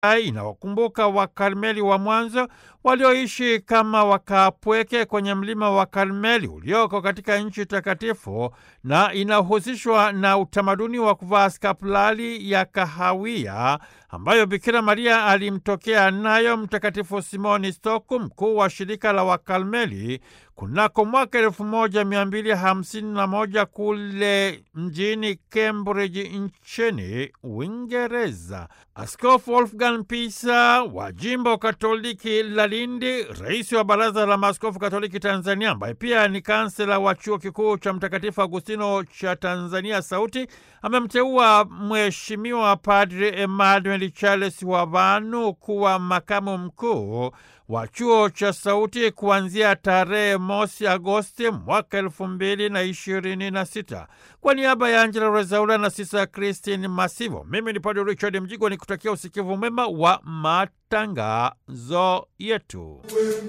inawakumbuka Wakarmeli wa mwanzo walioishi kama wakaapweke kwenye mlima wa Karmeli ulioko katika nchi takatifu na inahusishwa na utamaduni wa kuvaa skapulari ya kahawia ambayo Bikira Maria alimtokea nayo Mtakatifu Simoni Stoku, mkuu wa shirika la Wakarmeli kunako mwaka elfu moja mia mbili hamsini na moja kule mjini Cambridge nchini Uingereza. Askofu Wolfgang Pisa wa jimbo Katoliki la Lindi, rais wa Baraza la Maaskofu Katoliki Tanzania, ambaye pia ni kansela wa chuo kikuu cha Mtakatifu Agustino cha Tanzania Sauti, amemteua Mheshimiwa Padri Emmanuel Charles Wavanu kuwa makamu mkuu wa chuo cha Sauti kuanzia tarehe mosi Agosti mwaka elfu mbili na ishirini na sita. Kwa niaba ya Angela Rezaula na Sisa Christine Masivo, mimi ni Padri Richard Mjigwa ni kutakia usikivu mwema wa matangazo yetu.